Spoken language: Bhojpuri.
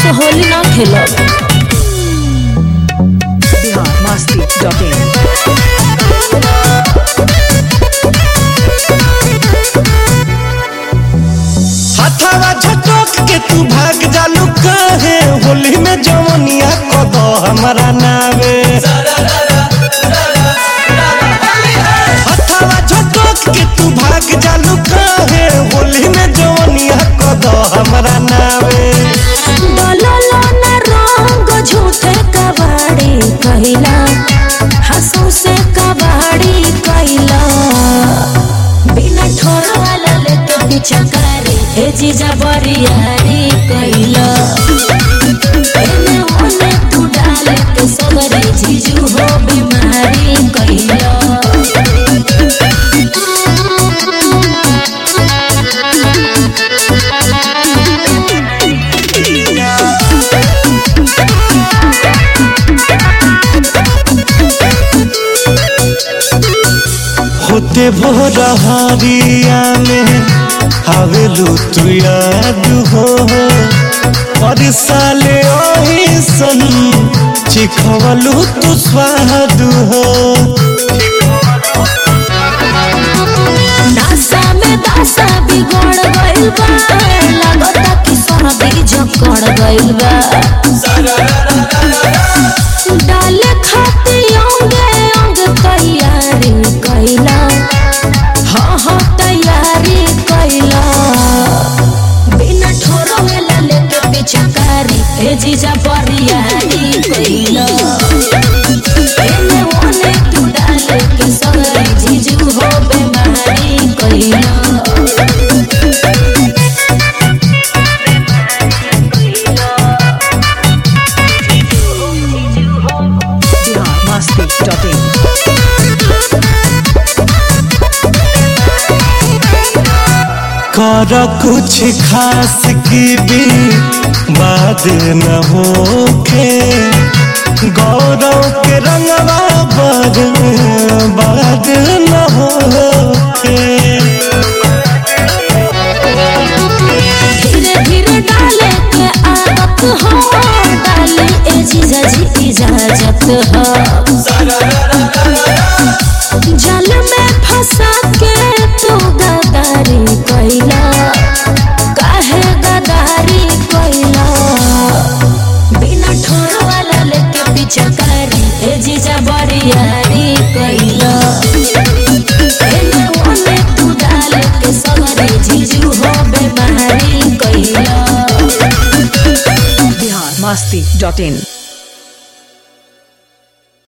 से होली ना खेलब बिहार मस्ती डॉट इन हथावा झटक के तू भाग जालू कहे होली में जवनिया कद हमारा नावे हथावा झटक के तू भाग जालू कहे होली में जवनिया कद हमारा नावे डललो ना रंग झूठे कबाड़ी कहिला हंसू से कबाड़ी कहिला बिना ठोर वाला लेके पीछा करे ए जीजा बरियारी कहिला एने ओने तू डाले के सगरे जीजू हो बीमारी कहिला होते भोर हरिया में आवेलू तू याद हो और साले ओही सन चिखवलू तू स्वाद हो नासा में दासा बिगड़ गइल बा लागता कि सर्दी जकड़ गइल बा डाले खाती अंगे अंग तैयारी कइला हाँ हाँ तैयारी कइला बिना ठोरो वेला लेके पीछा कारी ए जीजा बरियारी कइला एने ओने तू डाले के सगरे जीजू हो बेमारी कइला बिहार मस्ती डॉट इन कर कुछ खास की भी बात न होखे गौरव के रंगवा पर बात न होखे धीरे धीरे डाले के आदत हो डाले ए जीजा जी इजाजत हो जल में फंसा के तू गदारी कइला काहे गदारी कइला बिना ठोर वाला लेके पीछा करी ए जीजा बरियारी कइला एने ओने तू डाले के सगरे जीजू हो बेमारी कइला बिहार मस्ती डॉट इन